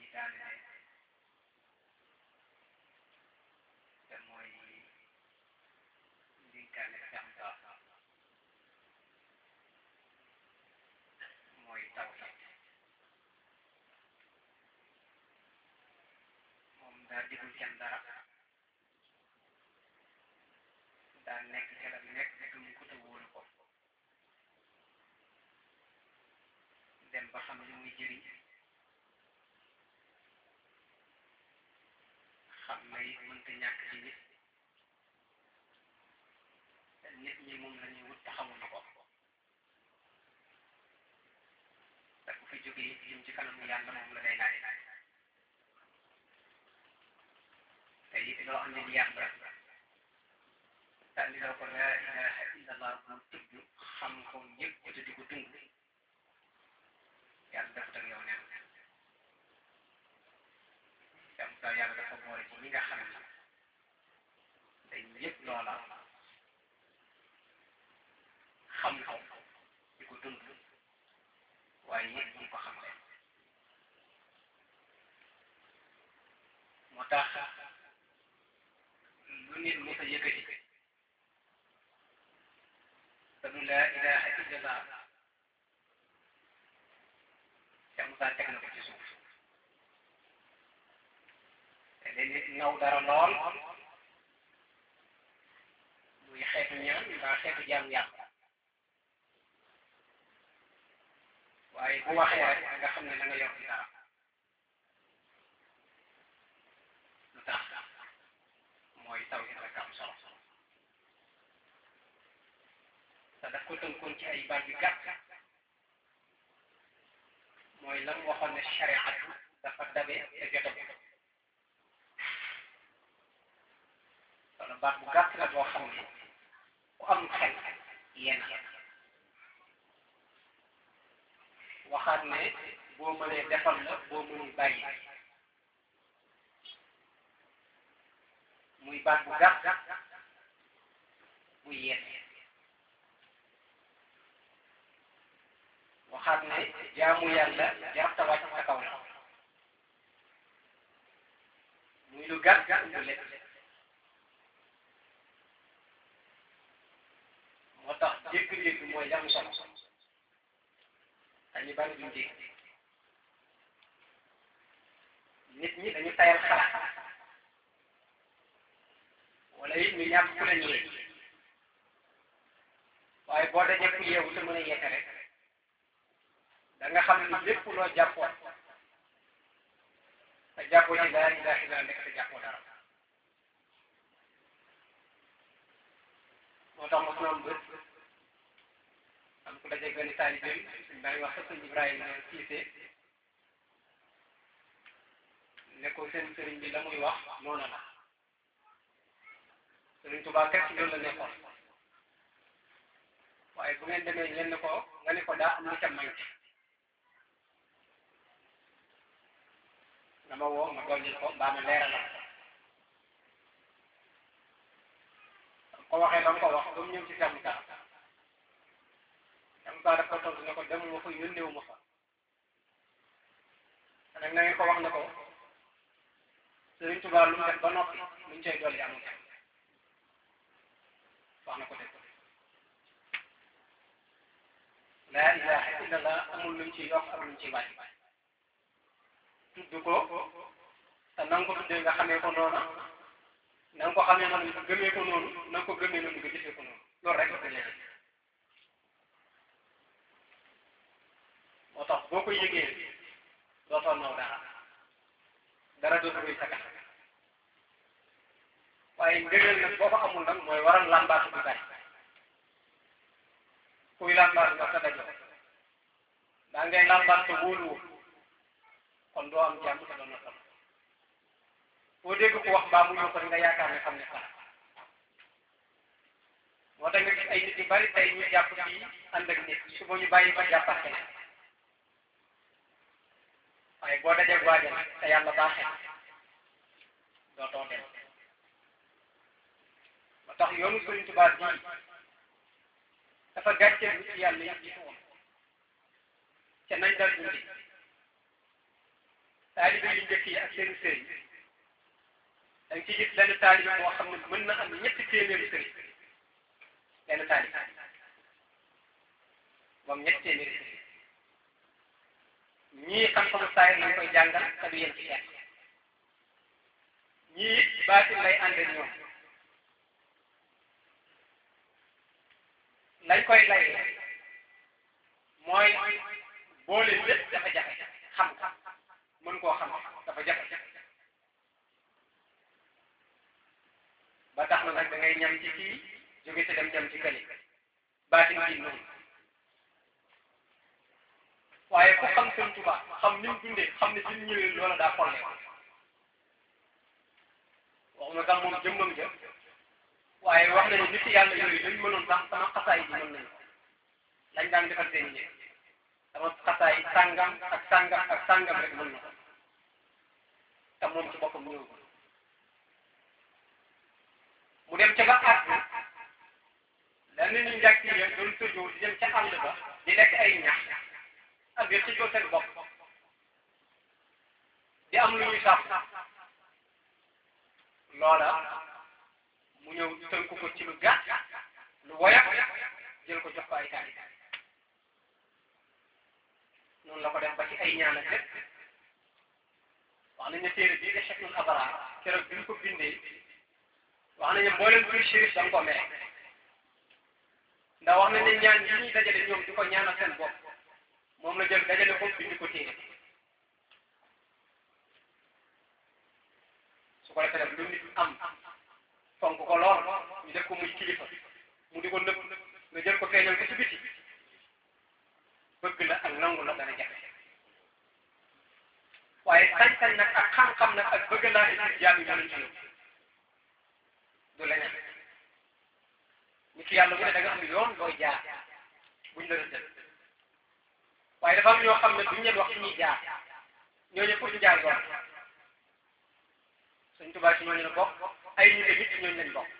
daanele te mooy ndinkaane Cheikh Ba mooy tawhid moom daa digul kenn dara daa nekk ca la nekk gëm ko te wóolu ko dem ba xam li muy jëriñ xam na it mënta ñàkk ci nit te nit ñi moom la ñuy wut te xamuñu ko te ku fi jógee lim ci kanamu yàlla moom la day laaj te it loo xam ne ni yàlla te li ko laa ilaha illallah bu tudd xam ko ñëpp te di ko dund yàlla dafa teg yow neen yam daal yàlla dafa boole ci ñi nga xam ne day yëpp loola xam ko di ko dund waaye yëpp ñi ko xam leen moo tax lu nit mos a yëkkati te du laa ilaha illallah te Moussa teg na ko ci suuf te léeg-léeg naw dara lool muy xeetu ñaan mbaa xeetu jaam yàlla waaye bu waxee rek nga xam ne da nga yor ci dara lu tax mooy taw yi rek am solo te daf ko tënkoon ci ay baat yu gàtt mooy la mu waxoon ne shariatu dafa dabe te jotagu wala baat bu gàtt la boo xam ne ku am xel yéen waxaat ne boo mënee defal la boo mënul bàyyi muy baat bu gàtt bu yéen waxaat ne jaamu yàlla jarta wàcc sa kaw la muy lu gàtt lu lépp moo tax dégg-dégg mooy li am solo dañu bari duñ dégg nit ñi dañu tayal xalaat wala it ñu ñàkk ku leen yee waaye boo dajee ku yeewu te mën a yeete rek da nga xam ni lépp loo jàppoon te jàppoo ci laa ilaha illa nekk te jàppoo dara moo tax ma am bët am ku daje benn taalibeem suñ bàyyi wax sëñ Ibrahima Cissé ne ko seen sëriñ bi la muy wax noonu la sëriñ Tuubaa kat ci loolu la nekkoon waaye bu ngeen demee ñenn ko nga ne ko daa am lu ca manqué dama woo ma dolli ko mbaa ma leeralal ko ko waxee ba mu ko wax ba mu ñëw ci Cheikh Moussa Cheikh Moussa daf ko tontu ne ko demuma fa yónneewu ma fa nag na ngeen ko wax ne ko Sëriñ Tuubaa lu mu def ba noppi lu ñu cay dolli amul wax na ko def laa ilaha illallah amul lu ñu ciy yokk amul lu ñu ciy wàññi tudd ko te na nga ko tuddee nga xamee ko noona na nga ko xamee noonu nga gëmee ko noonu na nga ko gëmee noonu nga jëfee ko noonu loolu rek la ko léegi moo tax boo ko yëgee dootoo naw dara dara dootu koy sagal waaye ngëneel nag boo ko amul nag mooy waral làmbaatu bi bari kuy làmbaat nga sa dajoo daa ngay làmbaat te wóoluwul kon doo am jàmm te doo noppal boo dégg ko wax mbaa mu ñëw ko nga yaakaar ne xam ne sax moo tax nga gis ay nit yu bari tey ñu jàpp fii ànd ak nit suba ñu bàyyi fa jàppat keneen waaye boo dajee waajal te yàlla baaxee dootoo dem moo tax yoonu Sëriñ Tuubaa bii dafa gàcceel bi ci yàlla yëpp jiitu woon ca nañ dal dundi taalibe yu njëkk yi ak seen sëriñ da nga ci gis benn taalibe boo xam ne mën na am ñetti téeméeri sëriñ benn taalibe moom ñetti téeméeri sëriñ ñii xam-xamu saayir lañ koy jàngal te du yem ci kenn ñii baatin lay ànd ak ñoom lañ koy lay mooy boole lépp dafa jafe xam mën koo xam dafa jafe ba tax na nag da ngay ñam ci kii jóge ci dem ñam ci këli baatin gi noonu waaye ku xam seen tubaab xam ni mu dundee xam ne suñ ñëwee loola daa xollee waxuma sax moom jëmmam ja waaye wax nañu nit yàlla yooyu dañ mënoon sax sama xasaay bi mën nañu lañ daan defal seen ñëw sama xasaay sàngam ak sàngam ak sàngam rek mën na ko te moom ci boppam ñëw mu dem ca ba àgg lan ni ñu njàkk yi doon sojoo di dem ca àll ba di lekk ay ñax ak yëpp ci joo seen bopp di am lu ñuy sax loola mu ñëw tënku ko ci lu gàtt lu woyof jël ko jox ko ay taali noonu la ko def ba ci ay ñaan ak lépp wax nañ ne téere bii de Cheikhul Abrar keroog bi ñu ko bindee wax nañ ne mboolem kuy shérif da nga ko mere ndax wax nañ ne ñaan yi ñuy dajale ñoom di ko ñaanal seen bopp moom la jël dajale ko bind ko téere su ko defee nag lu nit am fonk ko lool ñu def ko muy kilifa mu di ko nëbb nga jël ko feeñal ko ci biti bëgg la ak nangu la dana jafe waaye sañ-sañ nag ak xam-xam nag ak bëgg laa indi jaam yi mënuñ ci yow du leneen nit ki yàlla bu ne da nga am yoon booy jaar buñ la rëddal waaye dafa am ñoo xam ne duñ leen wax fi ñuy jaar ñooñu pour ñu jaar yoon Sëñ Tuubaa ci ñooñu la bokk ay ñu nit ñooñu lañ bokk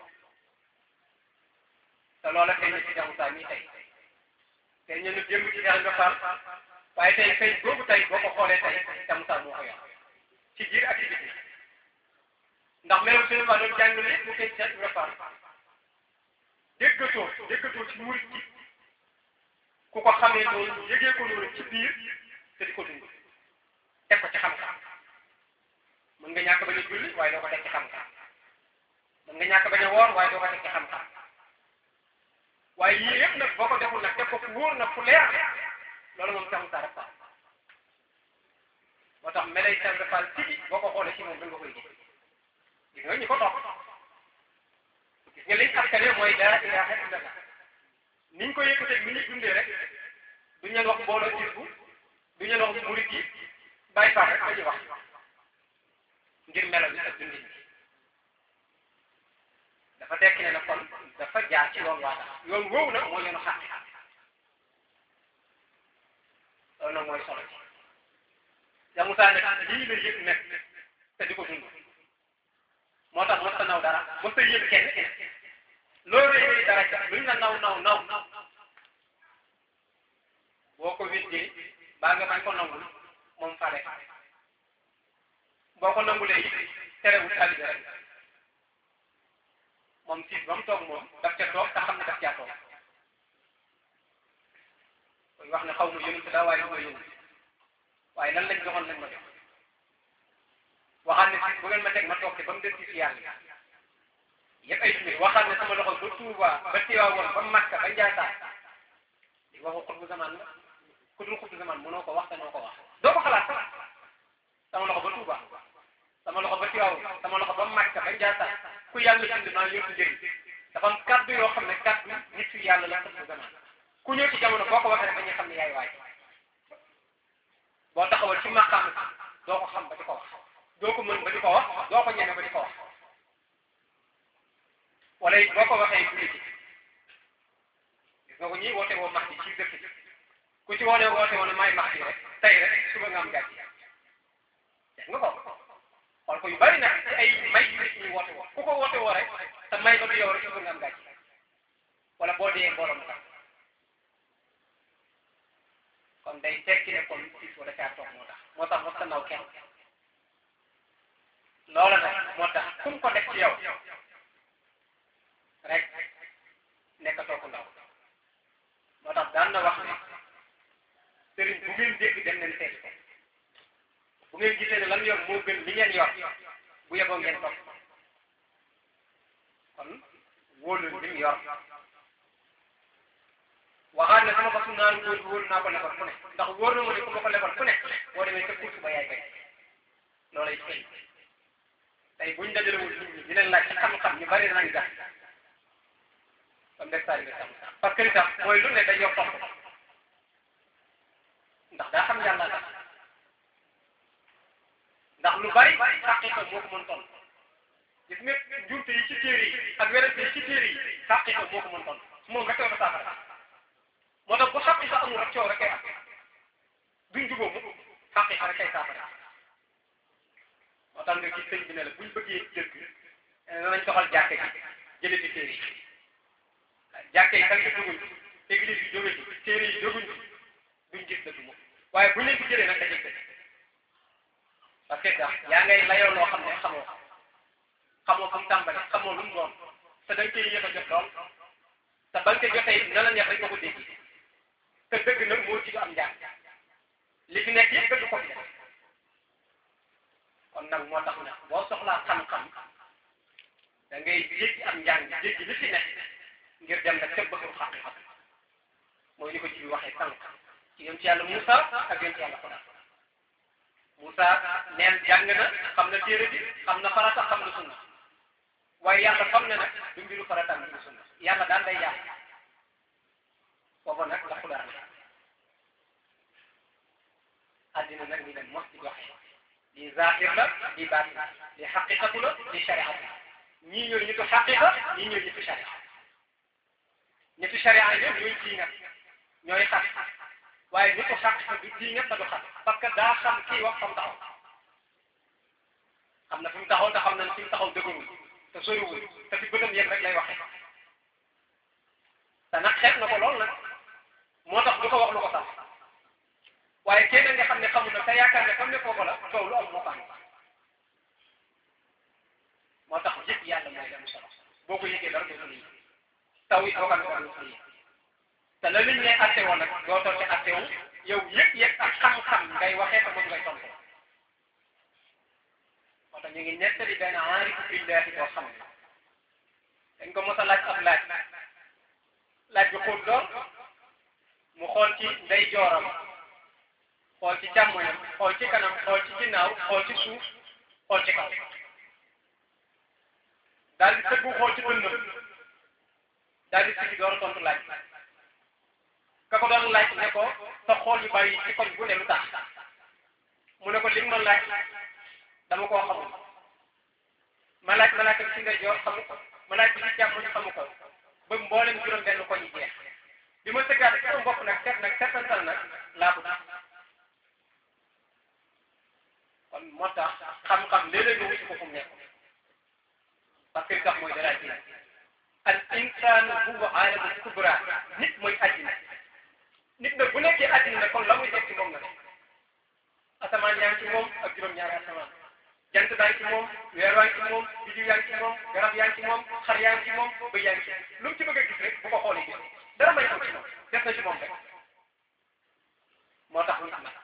te loola feeñ na ci Cheikh Moussa mii tey tey ñu ne jëm ci Cheikh Ibra Fall waaye tey feeñ boobu tey boo ko xoolee tey Cheikh Moussa moo ko yor ci biir ak ci biti ndax meloon Sëñ Tuubaa doon jàngale mu feeñ Cheikh Ibra Fall déggatoo déggatoo ci murit gi ku ko xamee noonu yëgee ko noonu ci biir te di ko dund teg ko ci xam-xam mën nga ñàkk bañ a julli waaye doo ko teg ci xam-xam mën nga ñàkk bañ a woor waaye doo ko teg ci xam-xam waaye yii yëpp nag boo ko deful nag teg ko fu wóor nag fu leer loolu moom sax mu saa rek moo tax melay Cheikh Ibra Fall tigi boo ko xoolee ci moom da nga koy gis gis nga ñu ko topp gis nga liñ askane mooy laa ilaaha illallah niñ ko yëkkatee ni ñu dundee rek duñ leen wax mbooloo cirku duñ leen wax murit yi bàyyi faax rek dañuy wax ngir melo bi ak dundin bi dafa tekki ne na kon dafa jaar ci yoon waa tax yoon woowu nag mooy yoonu xàq loolu nag mooy solo ci ya Musaa nag lii la yëg nekk te di ko dund moo tax mos ta naw dara mos ta yëg kenn loolu rëy dara luñ la naw naw naw boo ko wittee baa nga bañ ko nangul moom fale boo ko nangulee it terewul taalibe rek moom siis ba mu toog moom daf ca toog te xam ne daf caa toog koy wax ne xaw ma yonent daa waaye du ma yonent waaye lan lañ joxoon lañ ma jox waxaat ne siis bu ngeen ma teg ma toog te ba mu des ci yàlla yëpp ay junni waxaat ne sama loxo ba Tuuba ba Tiwaawoon ba Makka ba Njaasaan di waxu xutbu zaman la ku dul xutbu zaman mënoo ko wax te noo ko wax doo ko xalaat sax sama loxo ba Tuuba sama loxo ba Tiwaawoon sama loxo ba Makka ba Njaasaan ku yàlla bind naa yóbbu njëriñ dafa am kaddu yoo xam ne kaddu nit yu yàlla la xutbu zaman ku ñëw ci jamono boo ko waxee rek dañuy xam ne yaay waay boo taxawal ci maqaam doo ko xam ba di ko wax doo ko mën ba di ko wax doo ko ñeme ba di ko wax wala it boo ko waxee bu ci gis nga ko ñii woote woo max ci dëkk bi ku ci woone woote woon may max rek tey rek suba nga am gàcce gis nga ko xool ko yu bari nag ci ay may yu nit ñi woote woo ku ko woote woo rek te may ba du yow rek suba nga am gàcce wala boo dee mbooloo mu tax kon day tekki ne kon siis wala caa toog moo tax moo tax mos ta naw kenn loola nag moo tax fu mu ko def ci yow rek nekkatoo ko ndaw moo tax daan na wax ne sëriñ bu ngeen dégg dem leen seet ko bu ngeen gisee ne lan yor moo gën li ngeen yor bu yeboo ngeen topp kon wóolu li mu yor waxaat ne sama fasu naan góor wóolu naa ko lebal fu ne ndax wóor na ma ne ku ma ko lebal fu ne boo demee sa course ba yaay bay loolay feeñ tey buñ dajalewul nit ñi di leen laaj ci xam-xam ñu bari nañ gas comme def taalibe sam parce que li tax mooy lu ne dañ yor topp ndax daa xam yàlla tax ndax lu bari xaqiqa moo ko mën toll gis nga njuumte yi ci téere yi ak werante yi ci téere yi xaqiqa moo ko mën toll moom rek la saafara moo tax bu xaqiqa amul rek coow rek kay am duñ jubóo mu xaqiqa rek kay saafara moo tax nga gis sëñ bi ne la buñ bëggee dëgg danañ soxal jàkke ji jële ci téere yi jàkke yi kan jóguñ église yi jóge ci téere yi jóguñ duñ gis dëgg moom waaye buñ leen ko jëlee nag dañuy dëgg parce que sax yaa ngay layoo loo xam ne xamoo xamoo fu mu tàmbali xamoo lu mu doon te da nga koy yéex a jot lool te ba nga koy jotee na la neex rek nga ko dégg te dëgg nag moo ci am njàng li fi nekk yëpp dëgg ko fi def kon nag moo tax nag boo soxlaa xam-xam da ngay jéggi am njàng jéggi li fi nekk ngir dem nag ca bëggu xaqiqa mooy ni ko ci waxee sànq ci yonent yàlla Moussa ak yonent yàlla Xodar Moussa neen jàng na xam na téere bi xam na farata xam na sunna waaye yàlla xam ne nag du mbiru farata mbiru sunna yàlla daan day yàq booba nag la Xodar la addina nag ni dem mos di waxee li zahir la li baatin li xaqiqatu la li shariatu ñii ñooy ñitu xaqiqa ñii ñooy ñitu sharia ñitu sharia yi ñooy kii nga ñooy xaq waaye ñitu xaqiqa du kii nga te du xaq parce que daa xam kii wax fam taxaw xam na fi mu taxaw te xam na fi mu taxaw dëgërul te soriwul te fi bëtam yëpp rek lay waxee te nag xeet na ko lool nag moo tax du ko wax lu ko sax waaye kenn nga xam ne xamul na te yaakaar ne comme ne kooku la coow lu am moo ko am moo tax yëpp yàlla mooy dem solo boo ko yëgee dara doo ko yëg taw yi boo ko amee dara doo ko yëg te la liñ ne atte woon nag doo toog ci atte wu yow yëpp yëpp ak xam-xam ngay waxee te moom ngay tontu moo tax ñu ngi nettali benn aarifu billahi boo xam ne dañ ko mos a laaj ab laaj laaj bi xóot lool mu xool ci ndey jooram xool ci càmmoñam xool ci kanam xool ci ginnaaw xool ci suuf xool ci kaw daal di tëggu xool ci dënnam daal di sigi door a tontu laaj ka ko doon laaj ne ko sa xool yu bari ci koñ bu ne lu tax mu ne ko li nga ma laaj dama koo xamul ma laaj ma laaj ko ci ndeyjoor xamu ko ma laaj bi ci càmmoñ xamu ko ba mboolem juróom benn koñ yi jeex bi ma sëggaat ci sama bopp nag seet nag seetantal nag laa ko kon moo tax xam-xam léeg-léeg nga wuti ko fu mu nekk parce que li tax mooy dara ji al insaanu huwa aalamu kubra nit mooy àddina nit nag bu nekkee àddina nag kon la muy nekk ci moom nga ne asamaan yaa ngi ci moom ak juróom-ñaari asamaan jant baa ngi ci moom weer waa ngi ci moom biddiw yaa ngi ci moom garab yaa ngi ci moom xar yaa ngi ci moom bëy yaa ngi ci lu mu ci bëgg a gis rek bu ko xoolee gis dara may ko ci moom def na ci moom rek moo tax nit nag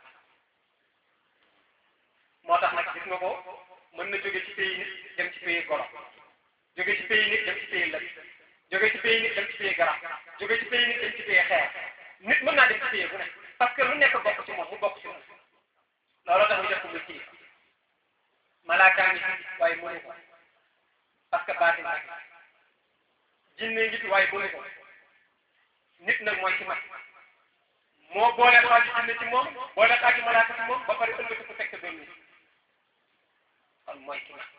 moo tax nag gis nga ko mën na jóge ci pays nit dem ci pays golo jóge ci pays nit dem ci pays lëg jóge ci pays nit dem ci pays garab jóge ci pays nit dem ci pays xeer nit mën naa dem ci pays bu ne parce que lu nekk bokk ci moom mu bokk ci moom looloo tax ñu def ko muy kii malaakaa ngi fi waaye mënu ko parce que baatin rek jinne ngi fi waaye mënu ko nit nag mooy ci mag moo boole xaaju jinne ci moom boole xaaju malaaka ci moom ba pare ëllëg ko fekk benn nit kon mooy ki mag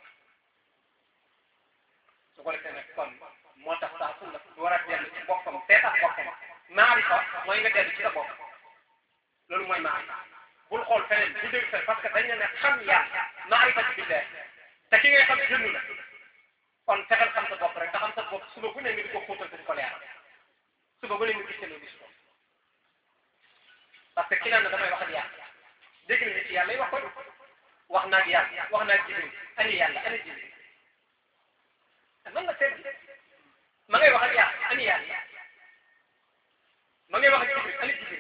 su ko defee nag kon moo tax saa su la war a dellu ci boppam seetaat boppam maarifa mooy nga dellu ci sa bopp loolu mooy maarifa bul xool feneen bu dégg feneen parce que dañ ne xam yàlla maarifa ci billaah te ki ngay xam jëndu la kon fexeel xam sa bopp rek te xam sa bopp suba bu ne nga di ko xóotal te di ko leeral suba bu ne nga gis loo gis ko parce que ki naan na damay wax ak yàlla dégg na ci yàlla yi wax ko wax naa ak yàlla wax naa ak Jibril ani yàlla ani Jibril man nga seet ma ngay wax ak yàlla ani yàlla ma ngay wax ak Jibril ani Jibril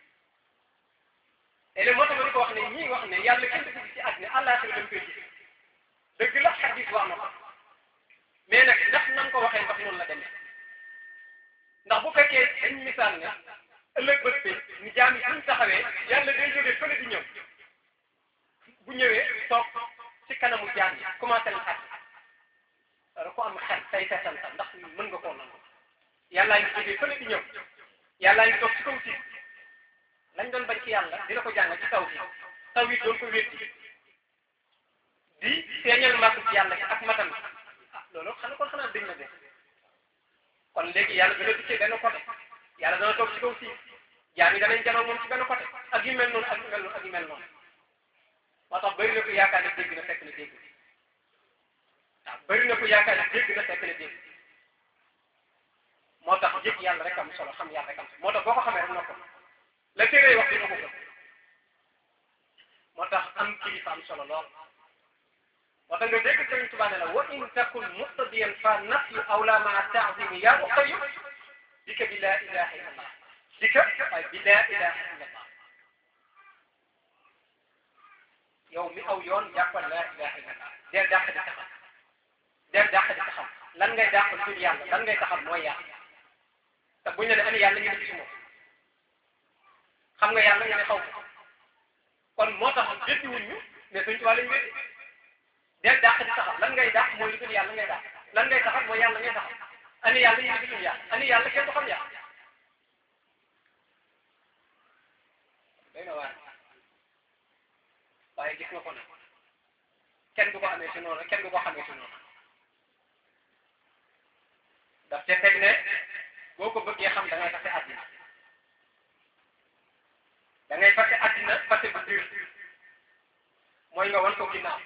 et léegi moo tax ma di ko wax ne ñii wax ne yàlla kenn du ko gis ci àddina àllaaxira lañ koy gis dëgg la xadis wax na ko mais nag ndax na nga ko waxee ndax noonu la demee ndax bu fekkee dañ misaal ne ëllëg bët bi ñu jaam yi suñ taxawee yàlla day jógee fële di ñëw bu ñëwee toog ci kanamu jaam yi commencé la xat wala ku am xel say seetal sax ndax mën nga koo nangu yàllaa ngi jógee fële di ñëw yàllaa ngi toog ci kaw si lañ doon bañ ci yàlla dina ko jàng ci taw bi taw yi doon ko wétti di feeñal màgg ci yàlla ak matam ah loolu xanaa kon xanaa dañ na def kon léegi yàlla dana dikkee benn côté yàlla dana toog ci kaw si jaam yi danañ janoo moom ci benn côté ak yu mel noonu ak yu mel noonu ak yu mel noonu moo tax bëri na ko yaakaar ne dégg na fekk na dégg waaw bëri na ko yaakaar ne dégg na fekk na dégg moo tax jëkk yàlla rek am solo xam yàlla rek am solo moo tax boo ko xamee rek noo ko la téere wax dina ko gëm moo tax am kilifa am solo lool moo tax nga dégg Sëriñ Tuubaa ne la wa in takun muqtadiyan fa nafyu awla maa taazimi yaa uxtayu dika bi laa ilaha illa allah dika waaye bi laa ilaha illa allah yow mi aw yoon jàppal laa ilaha illa allah deel dàq di taxam deel dàq di taxam lan ngay dàqal tur yàlla lan ngay taxam mooy yàlla te buñ ne ne ani yàlla ngeen gis moom xam nga yàlla nga ne xaw ma kon moo tax jëtti wuñ ñu mais Sëriñ Tuubaa lañ wéddi del dàq di taxaw lan ngay dàq mooy lu dul yàlla ngay dàq lan ngay taxaw mooy yàlla ngay taxaw ani yàlla ñu ngi gisul yàlla ani yàlla kenn du xam yàlla day na waar waaye gis nga ko nag kenn du ko amee si noonu kenn du ko xamee si noonu daf te teg ne boo ko bëggee xam da ngay fase àddina da ngay fase àddina fase bu dur mooy nga wan ko ginnaaw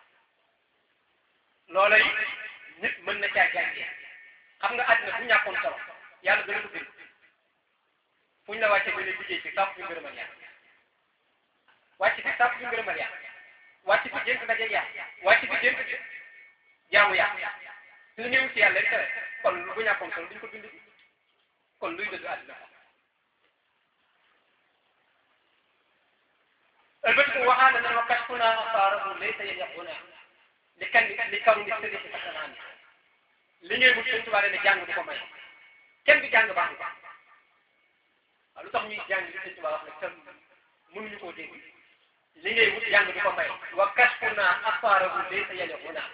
loola yi nit mën na caa jàngee xam nga àddina bu ñàkkoon solo yàlla dana ko bind fu ñu la wàccee nga ne liggéey ci sàpp ñu ngërëmal yàlla wàcc fi sàpp ñu ngërëmal yàlla wàcc fi jént ndaje yàlla wàcc fi jént jaamu yàlla su ñëw ci yàlla tere kon bu ñàkkoon solo duñ ko bind kon luy dëddu àddina ëlbatiku waxaana na wa kashfuna asaarahu laysa yaquna li kan li kaw ni sëriñ si sax naa li ngay wut Sëriñ Tuubaa ne jàng du ko may kenn du jàng baax na waaw lu tax ñuy jàng li Sëriñ Tuubaa wax ne kenn mënuñu koo dégg li ngay wut jàng du ko may wa kashfuna asaarahu laysa yaquna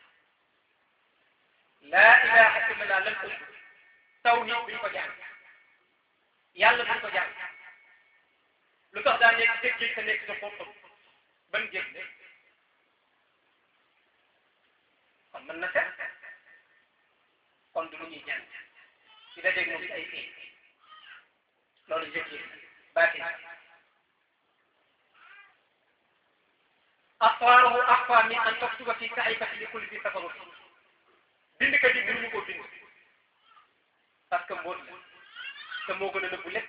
laa ilaha illallah lan ko tawhid duñ ko jàng yàlla duñ ko jàng lu tax daa nekk dëgg géej te nekk sa xóotam ban géej ne kon mën na set kon du lu ñuy jàng ci da dégg moom ci ay fii loolu jëg yi baatin asfaaruhu axfa min an taktuba fi saxifati li kulli bi tafarruti bindkat yi mënuñu koo bind parce que mbóot la te moo gën a nëbbu lépp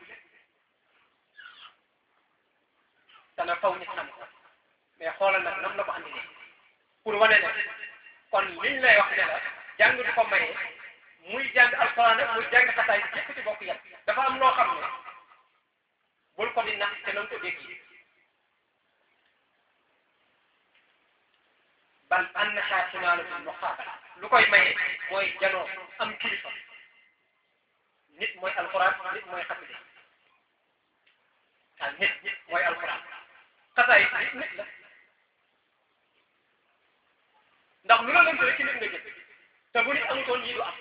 dana faw nit xam ko mais xoolal nag nam la ko andi nii pour wane ne kon liñ lay wax ne la jàng du ko maye muy jàng alxuraan ak muy jàng xasaay bi yëpp ci bokk yàpp dafa am loo xam ne bul ko di nax te na nga ko dégg bal annaha tunaalu bil muqaabala lu koy maye mooy janoo am kilifa nit mooy alxuraan nit mooy xasida ah nit nit mooy alxuraan xasaay nit nit la ndax lu la lënt rek ci nit nga jëm te bu nit amutoon lii du am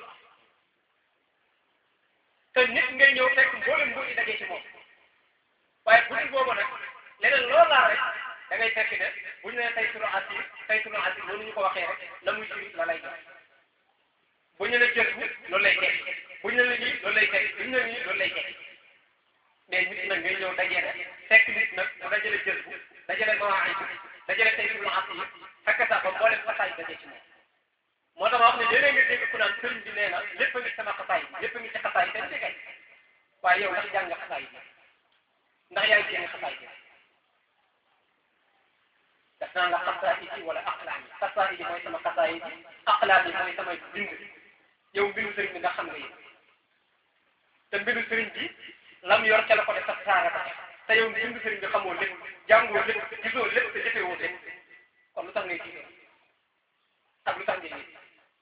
te nit ngay ñëw fekk mboolem mbóot yi dajee ci moom waaye bu dul boobu nag leneen loolu laa rek da ngay fekk ne bu ñu nee tey sunu asir tey sunu asir loolu ñu ko waxee rek la muy juri la lay jox bu ñu ne jël bu loolu lay teg bu ñu ne lii loolu lay teg bu ñu ne lii loolu lay teg mais nit nag ngay ñëw dajee fekk nit nag mu dajale jël bu dajale mawaay bi dajale tey sunu asir fekk sax ba mboolem xasaay dajee ci moom moo tax ma wax ne léeg-léeg nga dégg ku naan sëriñ bi nee na lépp a ngi sama xasaay bi lépp a ngi ci xasaay te di kay waaye yow ndax jàng nga xasaay bi ndax yaay jéem xasaay bi daf naan la xasaayidi wala aqlaami xasaayidi mooy sama xasaayidi aqlaami mooy samay bind yow mbiru sëriñ bi nga xam nga yéen te mbiru sëriñ bi lam yor ca la ko def sax saara ko te yow mbiru sëriñ bi xamoo lépp jàngoo lépp gisoo lépp te jëfewoo lépp kon lu tax ngay tiitoo ak lu tax ngay nit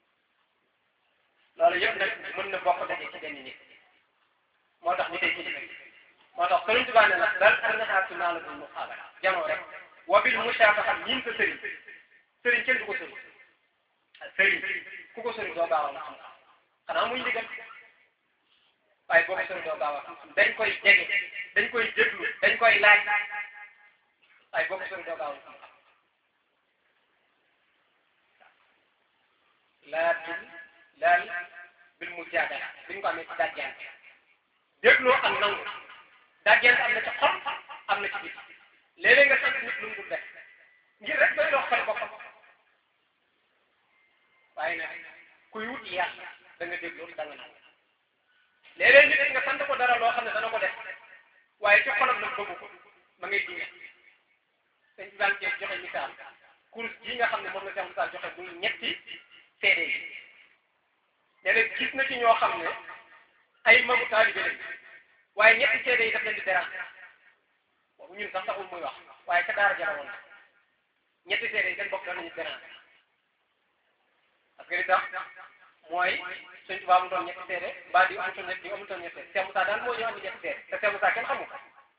loolu yëpp nag mën na bokk daje ci benn nit moo tax ñu tey kilifa moo tax sëriñ Tuubaa ne nag dal arnaxaatu naa la bul mu xaabala janoo rek wa bil musaafaxa ñiin sa sëriñ sëriñ kenn du ko sëriñ sëriñ ku ko sëriñ doo gaaw a xam xanaa muy ndigal waaye boo ko sëriñ doo gaaw a xam dañ koy jege dañ koy déglu dañ koy laaj waaye boo ko sëriñ doo gaaw a xam laa bil laal bil mujaadala bi ñu ko amee ci dajjaan dégloo ak nangu dajjaan am na ci xol am na ci biir léeg-léeg nga sant nit lu mu dul def ngir rek doy dox xel boppam waaye nag kuy wut yàlla da nga dégloo da nga nangu léeg-léeg nit nga sant ko dara loo xam ne dana ko def waaye ci xolam nag bëggu ko ma ngay dinga dañ ci daan joxe misaal course yi nga xam ne moom la Cheikh Moussa joxe muy ñetti seede yi léeg-léeg gis na ci ñoo xam ne ay magu taalibe lañ waaye ñetti seede yi daf leen di déranger boobu ñun sax taxul muy wax waaye ca daara jara woon ñetti seede yi seen bopp danañu déranger parce que li tax mooy suñ tubaab mu doon ñetti seede mbaa di amutoon ñetti amutoon ñetti seede Cheikh Moussa daal moo ñëw andi ñetti seede te Cheikh Moussa kenn xamu ko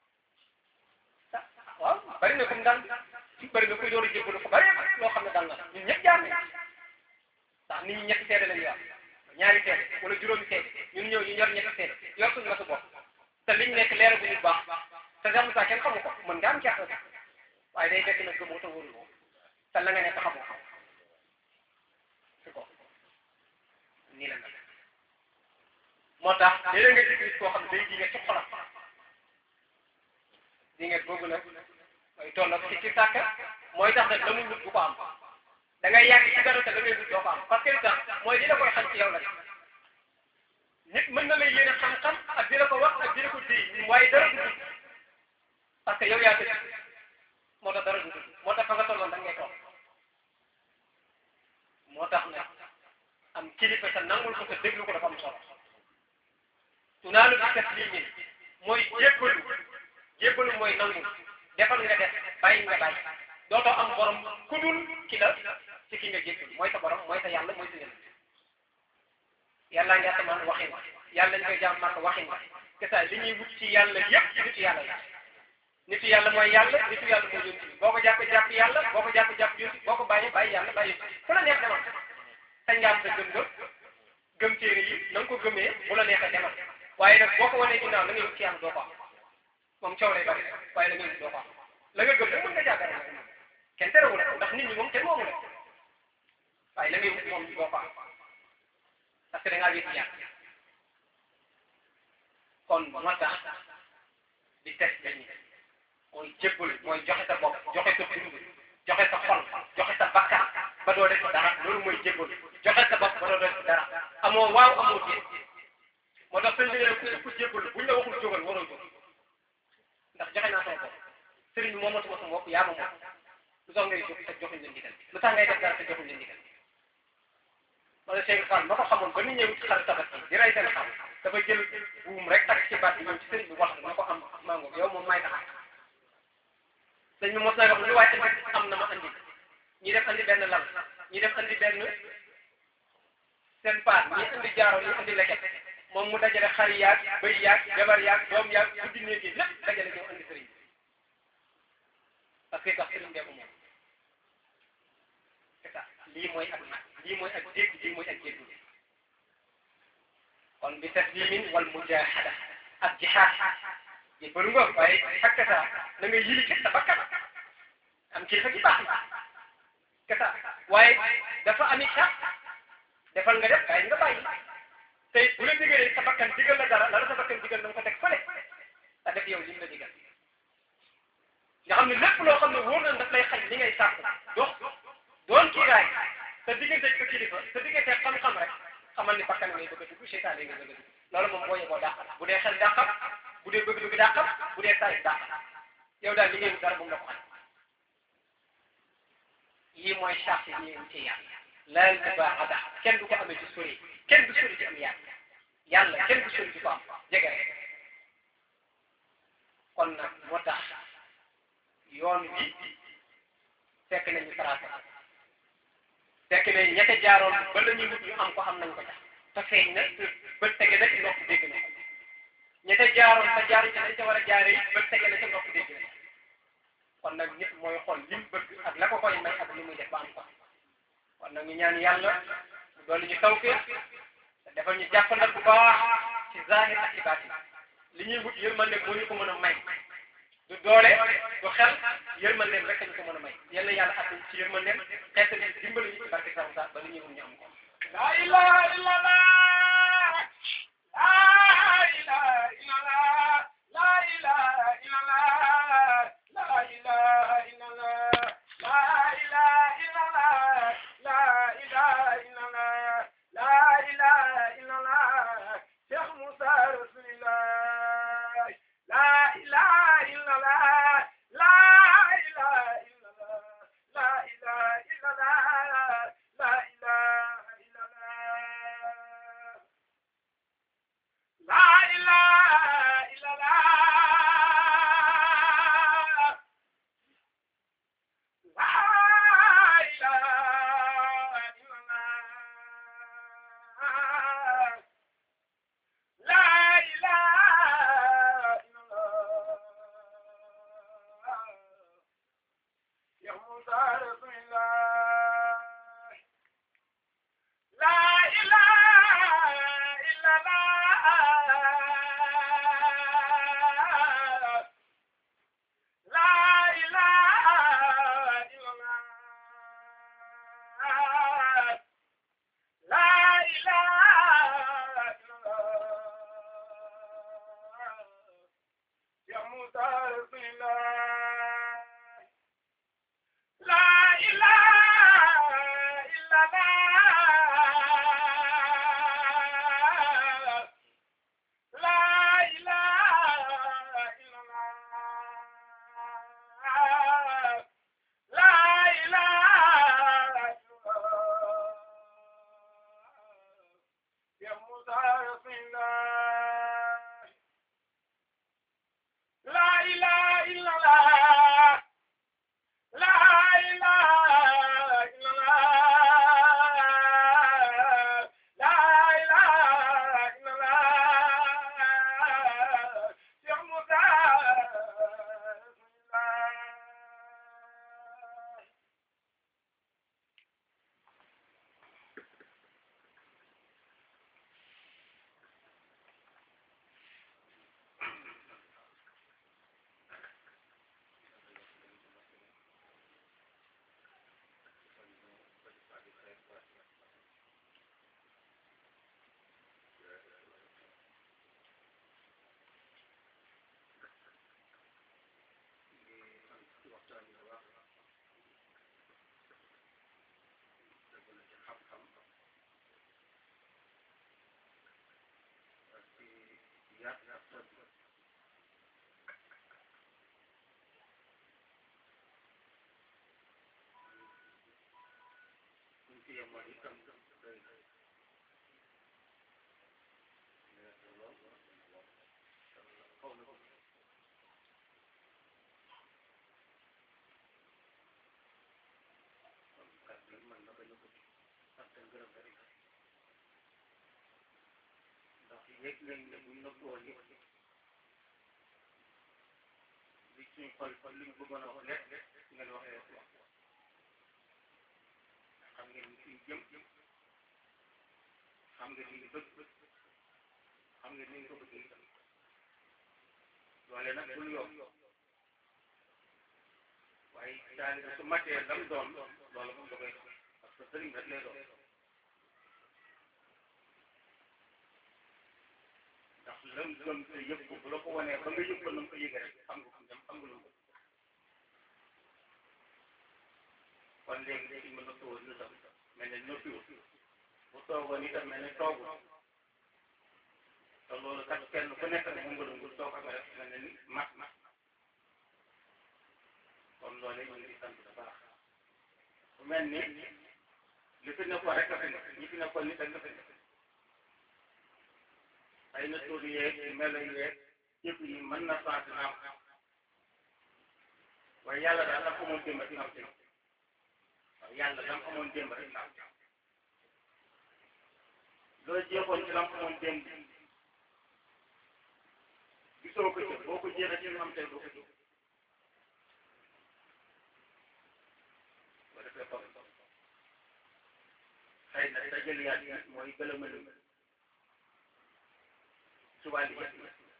waaw bari na comme daal bari na kuy door a jébbalu ko bari loo xam ne dal na ñun ñëpp jaar nañ ndax nit ñi ñetti seede lañu yor ñaari seede wala juróomi seede ñun ñëw ñu yor ñetti seede yor suñu masu bopp te liñ nekk leer bu ñu baax te Cheikh Moussa kenn xamu ko mën nga am gerte waaye day fekk nag gëmoo te wóoruloo te la nga nekk xamoo xam si ko nii la mel moo tax léeg-léeg nga gis nit koo xam ne day ji nga ci xolam di nga googu nag mooy tolloo ci ci sàkk mooy tax nag la muy wut bu ko am da ngay yàgg ci dara te da ngay wut doo ko am parce que li tax mooy li la koy xañ ci yow la nit mën na lay yéene xam-xam ak di la ko wax ak di la ko déy waaye dara du dugg parce que yow yaa tëdd moo tax dara du dugg moo tax fa nga tolloon da ngay toog moo tax nag am kilifa te nangul ko te déglu ko dafa am solo tunaalu bi taslimin mooy jébbalu jébbalu mooy nangu defal nga def bàyyi nga bàyyi dootoo am borom ku dul ki la ci ki nga jébbalu mooy sa borom mooy sa yàlla mooy sa yàlla yàlla nga asamaan waxin yàlla ñu koy jaam màkk waxin que ça li ñuy wut ci yàlla yëpp ci nitu yàlla la nitu yàlla mooy yàlla nitu yàlla mooy yonti boo ko jàpp jàpp yàlla boo ko jàpp jàpp yonti boo ko bàyyi bàyyi yàlla bàyyi fu la neex demal sañ nga am sa gëm nga gëm téere yi na nga ko gëmee bu la neexee demal waaye nag boo ko wanee ginnaaw la ngay wut ci yàlla doo ko am moom coow lay bari waaye la ngay wut doo ko am la nga gëm nag mën nga jàppale kenn terewul ndax nit ñi moom kenn moomu la waaye la ngay wut moom doo ko am parce que da ngaa wéet yàlla kon moo tax di test dañuy mooy jébbal mooy joxe sa bopp joxe sa dund joxe sa xol joxe sa bakkan ba doo def dara loolu mooy jébbal joxe sa bopp ba doo def dara amoo waaw amoo déet moo tax sëñ bi ne ku ku jébbal buñ la waxul jógal waroo jóg ndax joxe naa sama bopp sëriñ bi moomatuma sama bopp yaa ma moom lu tax ngay jóg te joxuñ leen ndigal lu tax ngay def dara te joxuñ leen ndigal wala Cheikh Fall ma ko xamoon ba nit ñëw ci xar tabaski di rey seen xam dafa jël buum rek takk ci baat bi ñëw ci sëriñ bi wax na ko am mango yow moom may tax sëñ bi mos na wax lu wàcc rek am na ma andi ñi def andi benn lal ñi def andi benn seen paat ñi andi jaaro ñi andi leket moom mu dajale xar yaag bëy yaag jabar yaag doom yaag guddi néeg yi lépp dajale ñëw andi sëriñ bi parce que tax sëriñ bee ko moom c'est ça lii mooy ak lii mooy ak dégg lii mooy ak dégg kon bi taslimin wal mujahada ak jihaad yi bëri nga waaye ak kasa na nga yili ci sa bakkan am kilifa gi baax na kasa waaye dafa ami sax defal nga def waaye nga bàyyi tey bu la digalee sa bakkan digal la dara la la sa bakkan digal na nga ko teg fële te def yow lim la digal nga xam ne lépp loo xam ne wóor na daf lay xañ li ngay sàkk dox doon kiiraay te diggante sa kilifa te diggante xam-xam rek xamal ni bakkan ngay bëgg a dugg seytaane ngay bëgg a dugg loolu moom boo yeboo dàqal bu dee xel dàqal bu dee bëgg dugg dàqal bu dee saay dàqal yow daal li ngay wut dara bu mu la ko xañ yii mooy charte yi ñuy am ci yàlla laal bi baaxada kenn du ko amee ci sori kenn du sori ci am yàlla yàlla kenn du sori ci ko am jege rek kon nag moo tax yoon wi fekk nañu tracé fekk ne ña ca jaaroon ba la ñuy wut ñu am ko am nañ ko tax te feeñ na ba tege na ci ndox dégg na ko ña ca jaaroon te jaaru ci dañ ca war a jaaree ba tege na ca ndox dégg na kon nag nit mooy xool li mu bëgg ak la ko koy may ak li muy def ba am ko kon nag ñu ñaan yàlla mu dolli ñu tawfeex te defal ñu jàppandal bu baax ci zahir ak ci baatin li ñuy wut yërmande moo ñu ko mën a may du doole du xel yërmandeem rek ñu ko mën a may yal na yàlla àttan ci yërmandeem xeet ni dimbali ñu ci barke sax sax ba li ñuy wut ñu am ko. La ilaha illallah La ilaha illallah La ilaha illallah La ilaha illallah La ilaha illallah La ilaha illallah La ilaha illallah Cheikh Moussa Rasulillah La ilaha illallah La ilaha illallah La ilaha illallah La ilaha illallah La ilaha illallah La ilaha illallah La ilaha illallah Ya Musa Rasulillah La ilaha illallah La ilaha illallah La ilaha illallah Ya Musa Rasulillah La ilaha illallah La ilaha illallah La ilaha illallah Ya Musa Rasulillah La ilaha illallah La ilaha illallah La ilaha illallah Ya Musa Rasulillah yëg nañ ne buñ la ko woon li suñ xol xol liñ bëggoon a wax lépp ngeen waxee wax xam ngeen ni fiñ jëm xam ngeen ni ñu bëgg xam ngeen ni ñu ko bëggee itam loole nag bul yomb waaye daal su matee lam doon loolu moom da koy doon parce que sëriñ rek lay doon ndax lam gëm te yëg ko bu la ko wanee ba nga yëg ko na nga ko yëgee rek xam nga fu mu dem xam nga lu mu kon léegi léegi mën na tawal ñu tam mel ne ñoo fiwul bu toogoon itam mel ne toogul te loolu kat kenn ku nekk ne mu nga dungul toog ak rek mel ne ni mat mat kon loolee ñu ngi sant bu baax bu mel ni li fi nekkoon rek a fi nekk ñi fi nekkoon nit ak fi nekk ay na tur yeeg melo yeeg yëpp yi mën na changé naam waaye yàlla daal la xamoon démb rek naam tey waaw yàlla la xamoon démb rek naam loo jeexoon ci la xamoon démb gisoo ko ci boo ko jeexee ci am tey doo ko jóg boo defee ko xëy na sa jëliyaat yi mooy gëlëmalu ci wàllu yëpp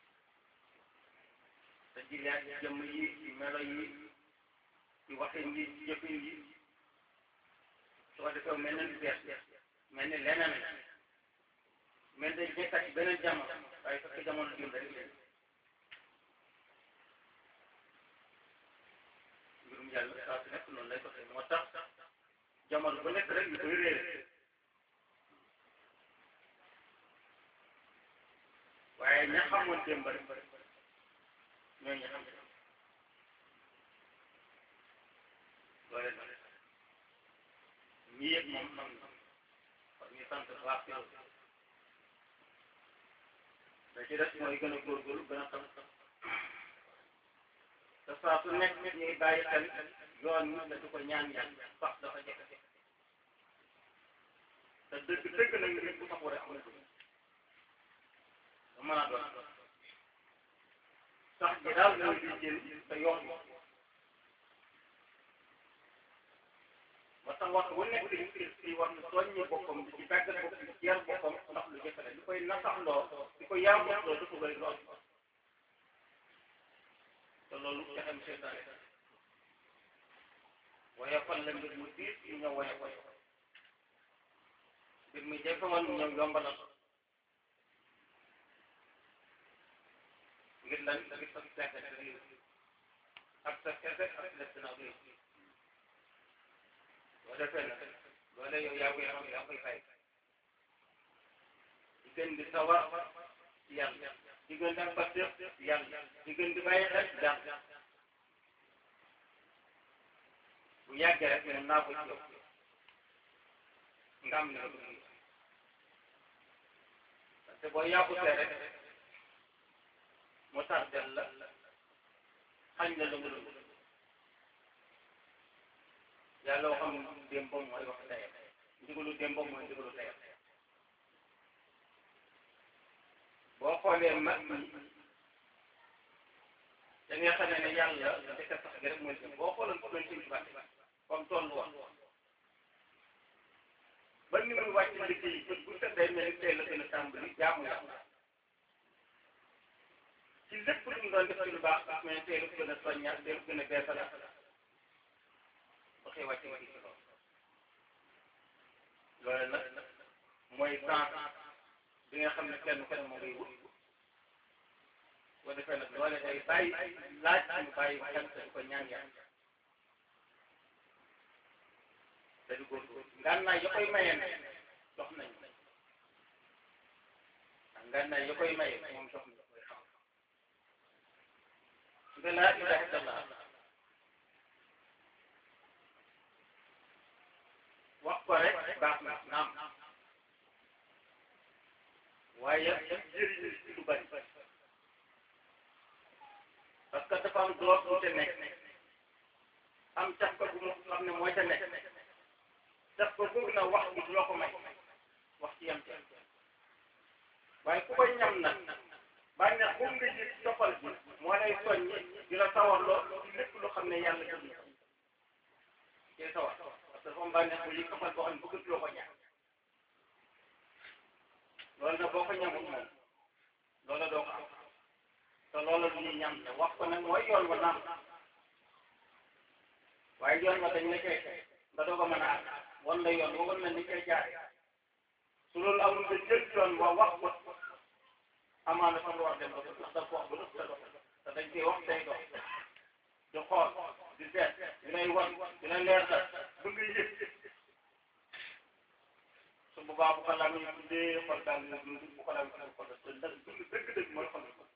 sa jëliyaat yi jëmm yi ci melo yi ci waxin yi ci jëfin yi soo defee mel na lu bees mel ni leneen mel day jekkat ci beneen jamono waaye fekk jamono jëm rek leen mbirum yàlla saa su nekk noonu lay doxee moo tax jamono bu nekk rek ñu koy réere waaye ña xamoon démb rek ñooy ña xam loole nag ñi yëg moom xam na kon ñu sant bu baax yow da ci des mooy gën a góorgóorlu gën a xam te saa su nekk ñuy bàyyi xel yoon wi da du ko ñaan yàlla sax dafa jafe te dëgg dëgg nag nit bu saxoo rek am na dugg mën a doon sax ji daal mooy di jël te yoon moo tax wax bu nekk nit ki war na soññi boppam di ci tàggat bopp di ci yar boppam ndax lu jafe la li koy nasaxloo di ko yar boppam dafa bëri lool te loolu jaxam seetaane waaye fan la mbir mu diis ñu ñëw waye ko mbir mi jafe woon ñu ñëw yombalal ngir lan ngir sa fekk sa réew ak sa kese ak sa ginnaaw réew boo defee nag loole yow yaa koy xam yaa koy fay di gën di sawar ci yàlla di gën di am pasteur ci yàlla di gën di bàyyi xel ci yàlla bu yàggee rek mun naa ko ci yow nga am li nga bëgg parce que boo yàqutee rek mu tardel la xañ la lu mu dul yàlla waxam démbam mooy wax tayam ndigalu démbam mooy ndigalu tayam boo xoolee mag ñi da nga xam ne yàlla dëkk sax gi rek mooy boo xooloon ko doon ci bàtt comme toll woon ba ni muy wàcc liggéey bët bu set day mel ni tey la gën a tàmbali jaamu yàlla ci lépp lu mu doon def ci lu baax mais tey la gën a soññaat tey la gën a beesalaat ba xëy wàcc ma ci loolu loolu nag mooy temps bi nga xam ne kenn kenn moo ngay wut boo defee nag loole day bàyyi laaj ñu bàyyi xel te ko ñaan yàlla te di góorgóorlu ngànnaay ya koy maye nag dox nañ ndax ngànnaay ya koy maye moom dox nañ koy xam nga laa ilaha illallah wax ko rek baax na naam waaye jëriñu ci lu bari parce que dafa am doot bu te nekk am cax ko bu mu xam ne mooy te nekk daf ko bëgg na wax bi du la ko may wax ci yam ci waaye ku koy ñam nag bànneex bu nga gis toppal bi moo lay soññi di la sawarloo ci lépp lu xam ne yàlla jël na ci sawar parce que dafa am bànneex bu yi toppal boo xam ne bëgg loo ko ñaan loolu nag boo ko ñamul moom loola doo ko am te loola lu ñuy ñam ne wax ko nag mooy yoon wa naam waaye yoon wa dañ la koy nga doog a mën a àgg wan la yoon wa wan la ni koy jaare su loolu amul nga jël yoon wa wax ko amaana fa nga war dem ba ndax da ko wax ba nëpp sa dox te dañ koy wax say dox di xool di seet di lay wan di la leer la ba nga yëg su boobaa bu ko lamee tuddee xol daal nga dund bu ko lamee xol xol te ndax dund dëgg-dëgg mooy xol ko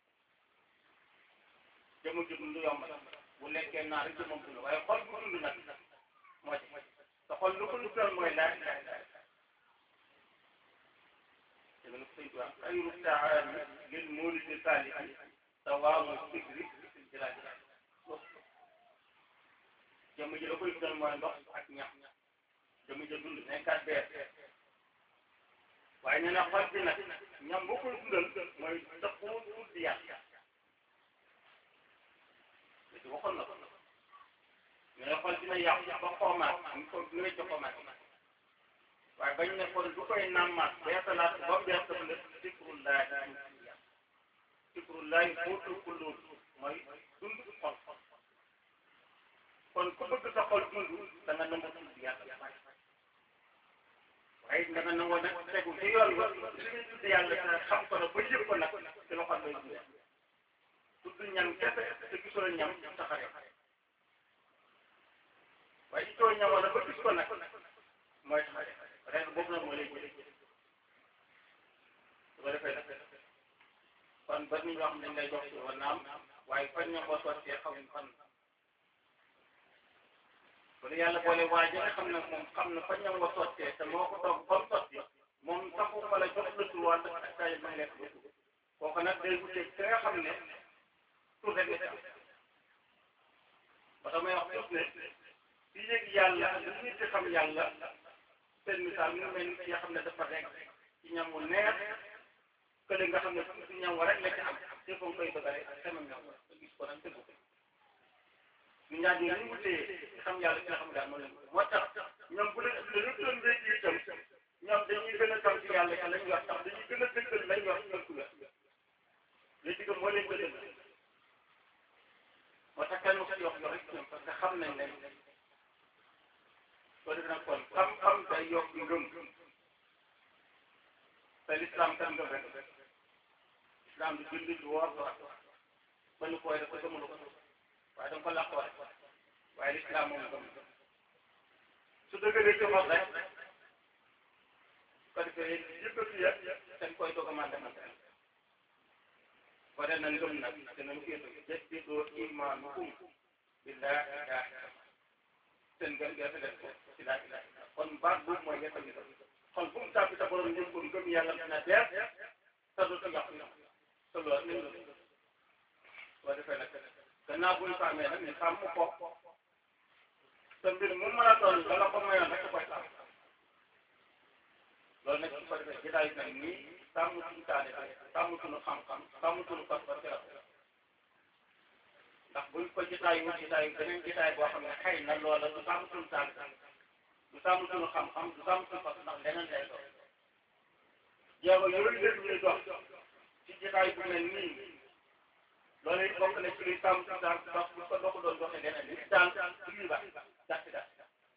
jëmu ji dund yomb la bu lekkee naa rek jëmam dund waaye xol bu dund nag moo ci te xol lu ko duggal mooy laa ilaha illa te nga sëñ bi wax xayru taami lil muridi saalihi dawaamu sikri fil jilaali jëmm ji la koy dundal mooy ndox ak ñax jëmm ji dund nekkaat beer waaye nee na xol bi nag ñam boo koy dundal mooy dëppoo tudd yàlla léegi waxoon na ko mais xol dina yàqu ba xoomaat ñu ko ñu ne ci xoomaat waaye bañ ne kon du koy nàmmaat beesalaat ba mu bees dafa def sikrullahi sikrullahi bootul kulluut mooy dund xol kon ku bëgg sa xol dund da nga nangu tudd yàlla waaye da nga nangoo nag tegu ci yoon ba li ñuy tudd yàlla te xam ko nag ba yëg ko nag ci la xol lay dund tudd ñam kese te gisoo ñam taxare waaye gisoo ñam wala ba gis ko nag mooy taxare rek boobu nag moo lay jëlee su ko defee nag kon ba nit ñoo xam ne dañ lay jox ci wala naam waaye fan ñoo ko sottee xamuñ fan wala yàlla boole waa ji nga xam ne moom xam na fa ñam nga sottee te moo ko toog ba mu sotti moom saxu wala jox la tur waa ak saa yu ma lekk ba kooku nag day wute ki nga xam ne tur rek la ci am ba damay wax tuut ne ci yëg yàlla lu nit di xam yàlla seen misaal mu mel ni ki nga xam ne dafa rek ci ñam mu neex kële nga xam ne ci ñam wa rek la ci am te ko koy bëgg rek ak xemam ñam wa gis ko nag tëggu ko ñu ñaar ñi ñu wutee ci xam yàlla ci nga xam daal moo leen moo tax ñoom bu leen lu doon wéy ci itam ñoom dañuy gën a xam ci yàlla ci lañ wax tax dañuy gën a dëggal lañ wax ci ëpp la li ci gëm moo leen gën a moo tax kenn ko yox yox rek ñoom parce que xam nañ leen soo defee nag kon xam-xam day yokk ngëm te l'islam kan ngëm rek islam du julli du woor du ba ñu koy def ko gëmulu ko waaye danga ko làqoo rek waaye l'islam moom gëm su dëggalee ci xol rek ko defee yëkkati ya dañ koy doog a mën demante ko de na ngëm nag te nañu koy jaddidu imaanukum billahi ilaha seen ngëm gi rafet ko ci laa ilaha illa kon baat boobu mooy yetta gi xol fu mu tàbbi sa borom njëm ko ngëm yàlla dina deer te du ci yàqu te loolu nañ la soo defee nag gannaaw bu ñu ko amee nag ñu sàmm ko te mbir mu mën a doon la la ko mayoon rek koy sàmm loolu nag su ko defee jotaay nag nii sàmm suñu taale sàmm suñu xam-xam sàmm suñu pas-pas ci la ndax buñ ko jotaay wu jotaay beneen jotaay boo xam ne xëy na loola du sàmm suñu taale du sàmm suñu xam-xam du sàmm suñu pas ndax leneen lay doon jéego yooyu lépp ñuy dox ci jotaay bu mel nii loolu it bokk na ci luy sàmm suñu taal ndax bu ko doxu doon doxee leneen li daal du ñuy baax gàtt gàtt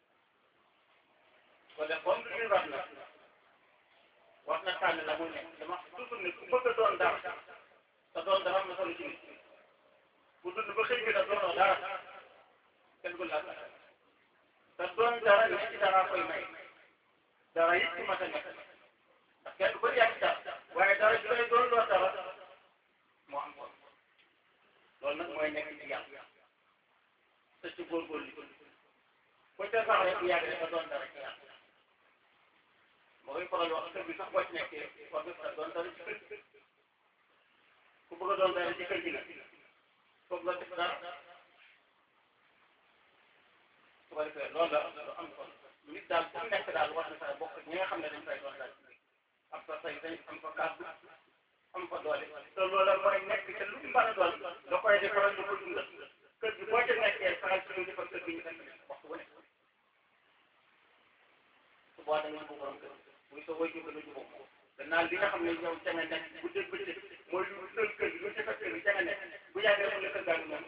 kon de comme du ñuy baax nag wax na tànn la mu nekk dama toujours ne ku bëgg a doon dara te doon dara am na solo ci nit bu dund ba xëy bi da doonoo dara kenn du laal te doon dara ne ci dara koy may dara it ci mat a nekk ndax kenn du ko yàq dara waaye dara ci lay doon loo dara moo am kon loolu nag mooy nekk ci yàlla te ci góorgóorlu ko ca sax rek bu yàgg rek nga doon dara ci yàlla moo koy faral wax kër gi sax boo ci nekkee war nga doon dara ci kër gi ku bëgg a doon dara ci kër gi nag foog nga def dara su ko defee loolu la lu am solo nit daal fu nekk daal war na sax bokk ñi nga xam ne dañ fay doon dara am fa say dañ am fa kàddu am fa doole te loolu mooy nekk te lu mu mën a doon da koy defaral da ko dundal kër gi boo ca nekkee saxal ci ñu defal kër gi ñu def waxtu bu nekk su boobaa da nga jubóo borom kër buy soo koy jubóo nga jubóo moom gannaaw li nga xam ne yow ca nga nekk bu dégg bëccëg mooy lu dul kër gi lu defar kër gi ca nga nekk bu yàggee mu la kër gaa ngi moom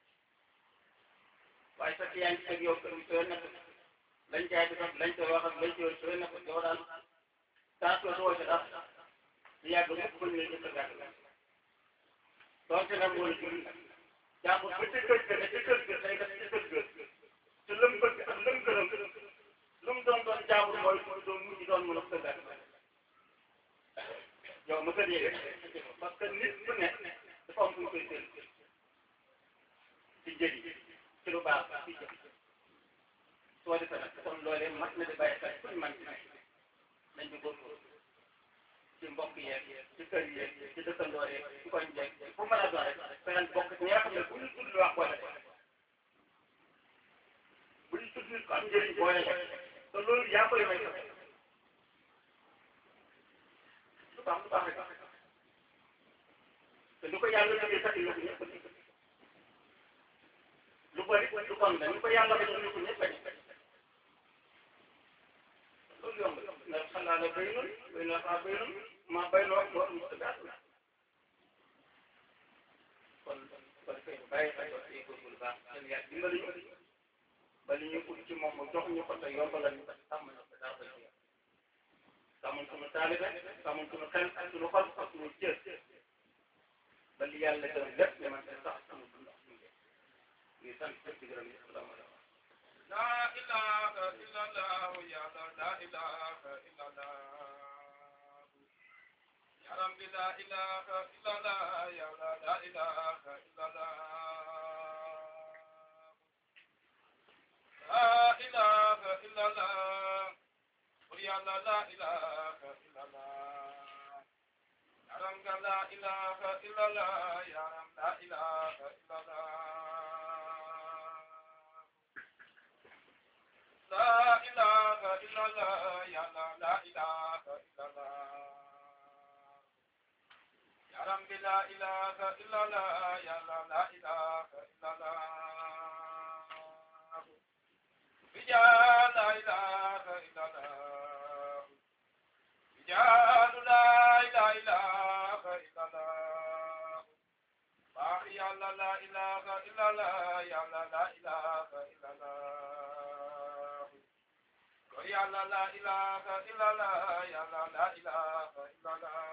waaye fekk yaa ngi teg yow kër gi soo nekk lañ jaay di def lañ koy wax ak lañ koy soo nekk yow daal saa soo soo ci dara di yàgg mukk bañ lay jëkk gàtt doonte nag mooy jur jàmbur ba ca kër ga ne ca kër ga day def ca kër ga te lëm bëgg ak lëm gërëm lu mu doon doon jàmbur mooy mu doon mujj doon mën a kër gàtt yow ma kër yéege parce que nit bu ne dafa am fu ñu koy seen ci njëriñ ci lu baax ci jëf su soo defee nag kon loolee mat na di bàyyi xel fuñ man ci nekk nañ ñu góorgóorlu ci mbokk yeeg ci kër yeeg ci dëkkandoo yeeg ci koñ yeeg fu mën a doon rek feneen bokk ci ñi nga xam ne bu ñu tudd lu wax boole bu ñu tudd nit ko am njëriñ boole te loolu yaa koy may sax lu baax lu baax rek te lu ko yàlla jógee sax lu ko ñëpp lu bëri lu bon la lu ko yàlla ba ñu ko ñëpp bañ loolu yomb na xanaa la béy noonu béy na xaa béy noonu maa béy loo loo am sa gàtt la kon kon kay bàyyi xel wax yi góorgóorlu baax seen yàlla dimbali ñu ba li ñu ut ci moom mu jox ñu ko te yombalal ñu ko sàmm na ko daa koy jeex sàmmal suñu taalibe sàmmal suñu xel ak suñu xol ak suñu cër ba li yàlla gërëm lépp ñu mën sax suñu dund ak suñu jëf ñu sant ñëpp di gërëm ñëpp salaamaaleykum لا إله إلا الله يا لا إله إلا الله يا رب لا إله إلا الله يا لا إله إلا الله لا إله إلا الله قل يا لا لا إله إلا الله يا رب لا إله إلا الله يا رب لا إله إلا الله لا إله إلا الله يا لا لا إله إلا الله يا رب لا إله إلا الله يا لا لا إله إلا الله رجال لا إله إلا الله رجال لا إله إلا الله باقي يا لا لا إله إلا الله يا لا لا إله إلا الله يا لا لا إله إلا الله يا لا لا إله إلا الله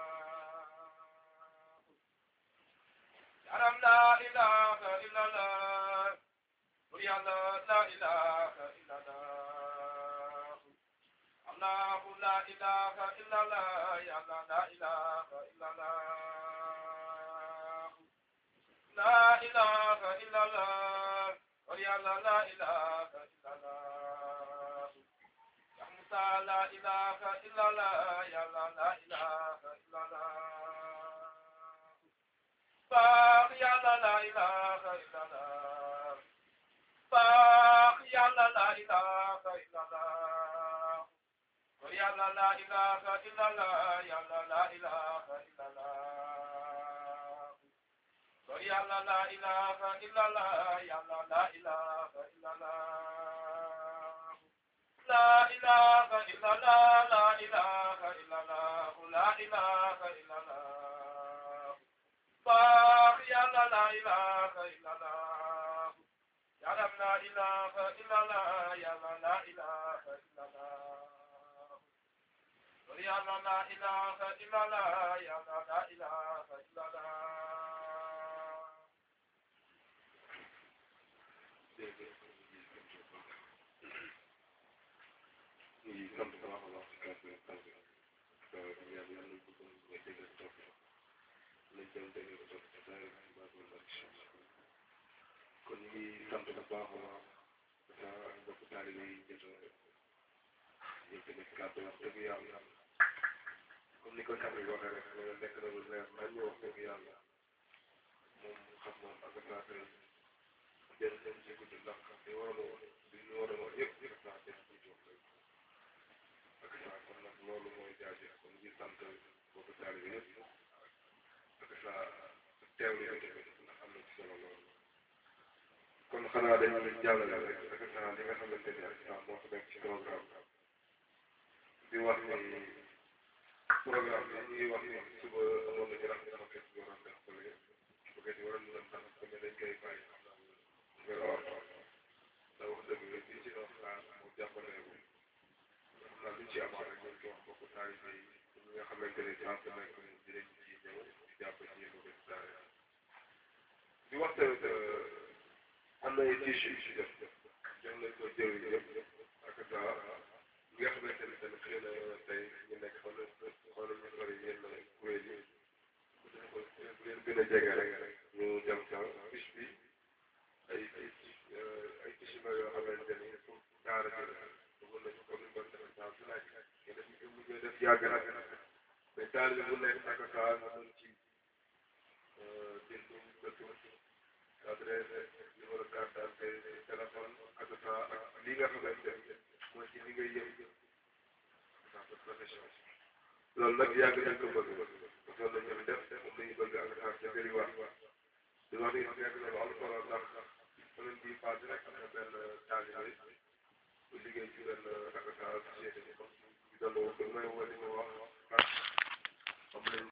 يا رب لا إله إلا الله يا لا لا إله إلا الله الله لا إله إلا الله يا لا لا إله إلا الله لا إله إلا الله يا لا لا إله إلا الله يا موسى لا إله إلا الله يا لا لا إله إلا الله باق يا لا لا إله إلا الله باق يا لا لا إله إلا الله يا لا لا إله إلا الله يا لا لا إله إلا الله يا لا لا إله إلا الله يا لا لا إله إلا الله لا إله إلا الله لا إله إلا الله لا إله إلا الله باق يا لا لا إله إلا الله يا رب لا إله إلا الله يا لا لا إله إلا الله يا لا لا إله إلا الله يا لا لا إله إلا الله ñu sant bu baax a baax ci kàddu gi kàddu gi yàlla yàlla nañ ko gën a déggal topp lañ doon déggal topp ci daara bi baax na ak incha allah kon ñu ngi sant bu baax a baax sa mbokk taalibe yi jot a yëkkati kàddu wax dëgg yàlla comme ni ko kàddu gi waxee rek loolu nekk na lu leer nañ ñu wax dëgg yàlla moom xam moom ak saa tey jël dem ci guddi ndax li waroon a li ñu waroon a wax yëpp yëpp saa tey ci wax rek ak saa kon nag loolu mooy jaajëf kon ñu sant boobu taalibe yëpp ak saa teewlu yi tamit ndax am na ci solo loolu kon xanaa dañu leen jàllale rek ak saa li nga xamante ni ak saa moo fa nekk ci programme di wax ni programme bi ñu ngi wax ni suba amoon na ñu rafet sama kër gi waroon def fële bu ko waroon ñu dem tax mais dañ koy bàyyi nga wax da wax dëgg la li ci doon xaar mu jàppale ko xam naa lu ci amoon rek ñu ko wax bokk taalibe yi ñi nga xamante ne saa su nekk dinañ ci ñëw di jàpp ci yéen ko daara di wax tamit am na ay tissu yu ci def jox nañ ko jëriñ yëpp ak saa ñi nga xamante ne tamit xëy na tey ñu nekk xool xool ñu sori yenn kuréel yi bu leen gën a jege rek ñu dem sa bis bi ay ay ay tissu la yoo xamante ni pour daara ji bëggoon nañu comme ni ko defee saa su nekk te dañu ko mujjee def yàgg na mais taalibe bu nekk ak saa nga mën ci jënd sa tur adresse numéro carte d'identité téléphone ak saa ak li nga xamante ne mooy ci li ngay yëg sa profession loolu nag yàgg nañ ko bëgg mosoon nañu fi def moom lañu bëgg ak saa ca bëri wax di wax ni nekk na lu am solo ndax semaine bii passé rek am na benn taalibe bu liggéey ci benn ak saa société bi ñu doon woo may woo di ma wax am nañ